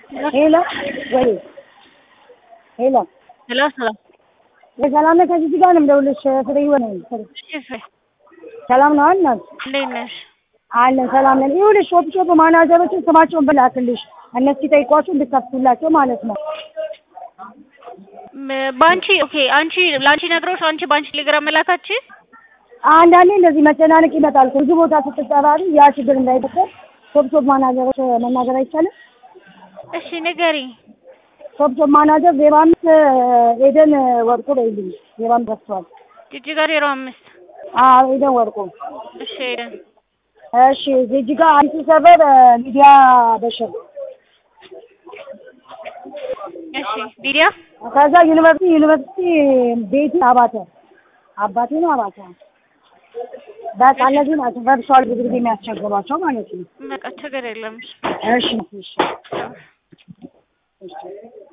ሄሎ ወይ ሄሎ ሄሎ ሰላም የሰላም ነህ? ከዚህ ጋር ነው የምደውልልሽ። ፍሬ ይሆነ እሺ ፍሬ ሰላም ነው እናት እንዴት ነሽ? አለን ሰላም ነን። ይኸውልሽ ሾፕ ሾፕ ማናጀሮችን ስማቸውን ብላክልሽ እነሱ ሲጠይቋችሁ እንድትከፍቱላቸው ማለት ነው። ም- በአንቺ ኦኬ አንቺ ለአንቺ ነግረውሽ አንቺ በአንቺ ቴሌግራም መላካችን አንዳንዴ እንደዚህ መጨናነቅ ይመጣል። ብዙ ቦታ ስትጠራሪ ያ ችግር እንዳይፈጠር ሾፕ ሾፕ ማናጀሮች መናገር አይቻልም። እሺ ንገሪ ሾፕ ሾፕ ማናጀር ዜሮ አምስት ኤደን ወርቁ በይልኝ። ዜሮ አምስት ደርሰዋል። ጅጅጋ ዜሮ አምስት አዎ ኤደን ወርቁ። እሺ ሄደን እሺ እዚህ ጋር አዲሱ ሰፈር ሚዲያ በሽር እሺ ሊዲያ ከዛ ዩኒቨርሲቲ ዩኒቨርሲቲ ቤቲ አባተ አባቴ ነው አባተ በቃ እነዚህ ናቸው ቨርቹዋል ብዙ ጊዜ የሚያስቸግሯቸው ማለት ነው። በቃ ችግር የለም እሺ እሺ ቻው። እሺ